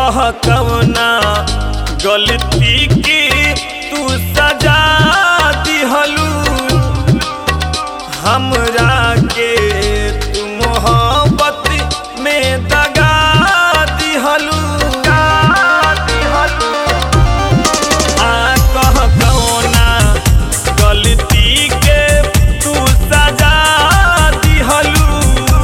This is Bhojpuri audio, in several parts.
कह कवना गलती की तू सजा दिहलू हमरा के तू मोहब्बत में दगा दिहलू आ कह कवना गलती के तू सजा दिहलू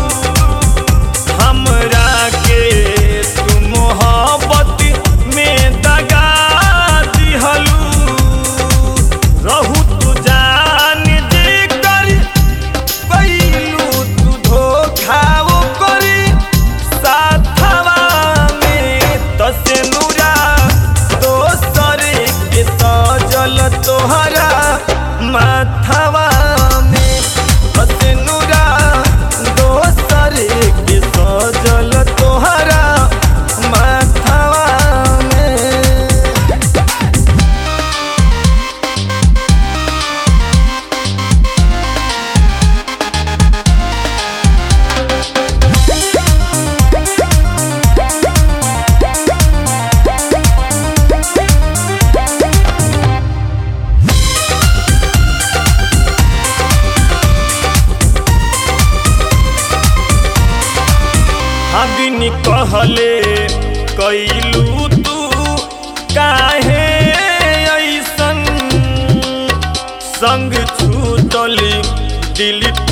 हमरा के तू मोहब्बत में दगा दिहलू रहू तू जान जे कर कैलू तू धोखा वो करी साथवा में तसे नूरा दोसर के सजल तोहरा माथवा में तसे नूरा दोसर के सजल तोहरा माथवा में हबिन कहले कैलू तू काहे ऐसन संग छूटली दिल